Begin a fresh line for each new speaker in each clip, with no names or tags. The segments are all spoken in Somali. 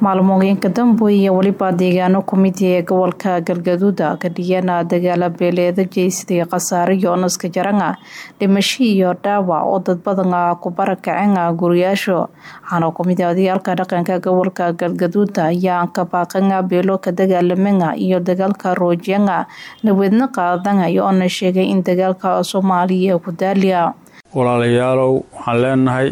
maalmooyinka dambe iyo weliba deegaano kumid ee gobolka galgaduuda kadhiyana dagaala beeleeda jeysaday khasaare yoonaska jaranga dhimasho iyo dhaawac oo dad badan ku barakaceen guriyaasho waxaana kumid odayaalka dhaqanka gobolka galgaduuda ayaa ka baaqanga beelo ka dagaalamanga iyo dagaalka roojiyanga naweedna qaadanayo oona sheegay in dagaalka soomaaliya ku daaliya
walaalayaalow waxaan leenahay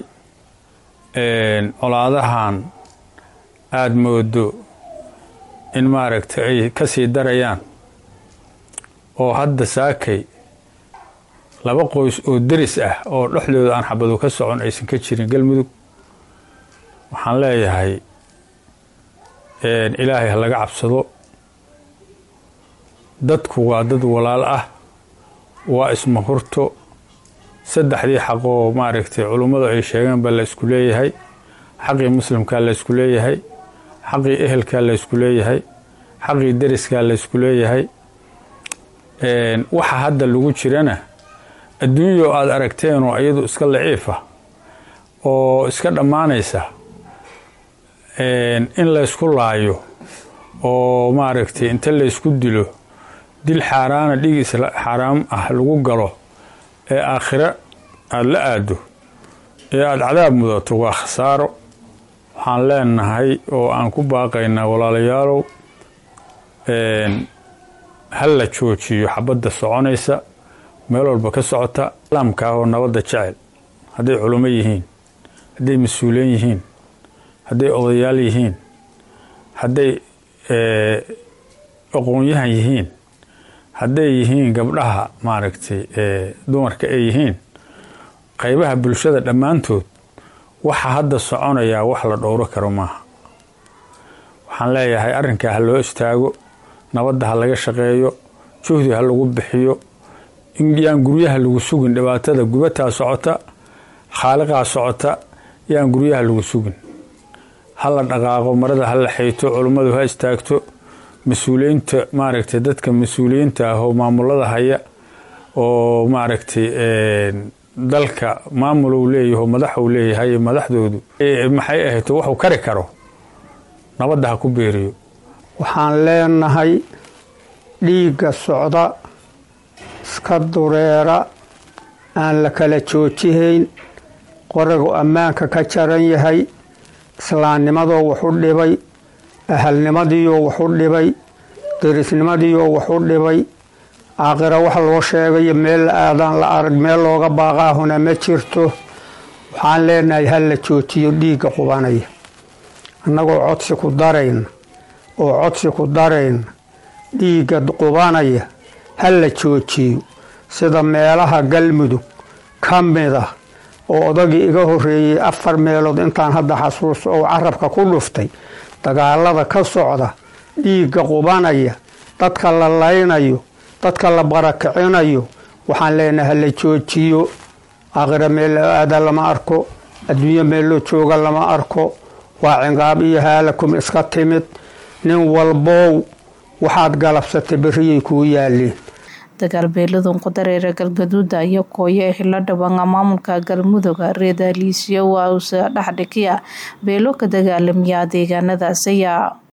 colaadahan aada moodo in maaragtay ay ka sii darayaan oo hadda saakay laba qoys oo deris ah oo dhexdooda aan xabadu ka socon aysan ka jirin galmudug waxaan leeyahay ilaahay ha laga cabsado dadku waa dad walaal ah waa ismahurto saddexdii xaq oo maaragtay culummadu ay sheegeen baa la isku leeyahay xaqii muslimkaa la ysku leeyahay xaqii ehelkaa la ysku leeyahay xaqii deriskaa la ysku leeyahay waxa hadda lagu jirana adduunyao aada aragteenoo iyadu iska laciifa oo iska dhammaanaysa in laysku laayo oo maaragtay inta laysku dilo dil xaaraana dhig xaaraam ah lagu galo ee aakhiro aada la aado ee aada cadaab mudato waa khasaaro waxaan leenahay oo aan ku baaqaynaa walaalayaalow ha la joojiyo xabadda soconaysa meel walba ka socota islaamka oo nabadda jecel hadday culummo yihiin hadday mas-uuliin yihiin hadday odayaal yihiin hadday aqoon-yahan yihiin hadday yihiin gabdhaha maaragtay dumarka ay yihiin qaybaha bulshada dhammaantood waxa hadda soconayaa wax la dhowro karo maaha waxaan leeyahay arrinkaa ha loo istaago nabadda ha laga shaqeeyo juhdi ha lagu bixiyo yaan guryaha lagu sugin dhibaatada gubataa socota khaaliqaa socota yaan guryaha lagu sugin ha la dhaqaaqo marada ha la xayto culummadu ha istaagto mas-uuliyiinta maaragtay dadka mas-uuliyiinta ah oo maamulada haya oo maaragtay dalka maamulou leeyaho madaxuu leeyahay madaxdoodu maxay ahayto waxuu kari karo nabadda ha ku beeriyo
waxaan leenahay dhiigga socda iska dureera aan la kala joojihayn qoragu ammaanka ka jaran yahay islaamnimadoo waxu dhibay ahalnimadiioo waxu dhibay derisnimadiioo waxu dhibay aakhira wax loo sheegayo meel la aadaan la arag meel looga baaqaahuna ma jirto waxaan leenahay ha la joojiyo dhiigga qubanaya annagoo codsi ku darayna oo codsi ku darayna dhiigga qubanaya ha la joojiyo sida meelaha galmudug ka mid ah oo odagii iga horreeyey afar meelood intaan hadda xasuusto oo carabka ku dhuftay dagaalada ka socda dhiigga qubanaya dadka la laynayo dadka la barakicinayo waxaan leenahay ha la joojiyo aakhira meel loo aada lama arko adduunyo meel loo jooga lama arko waa cingaab iyo haalakum iska timid nin walbow waxaad galabsatay berriyay kuu yaaleen
dagaal beeladun qudareera galgaduuda iyo kooyo ee xilo dhawanga maamulka galmudug reedaliisyo waa usa dhexdhikiya beelo ka dagaalamiya deegaanadaasaya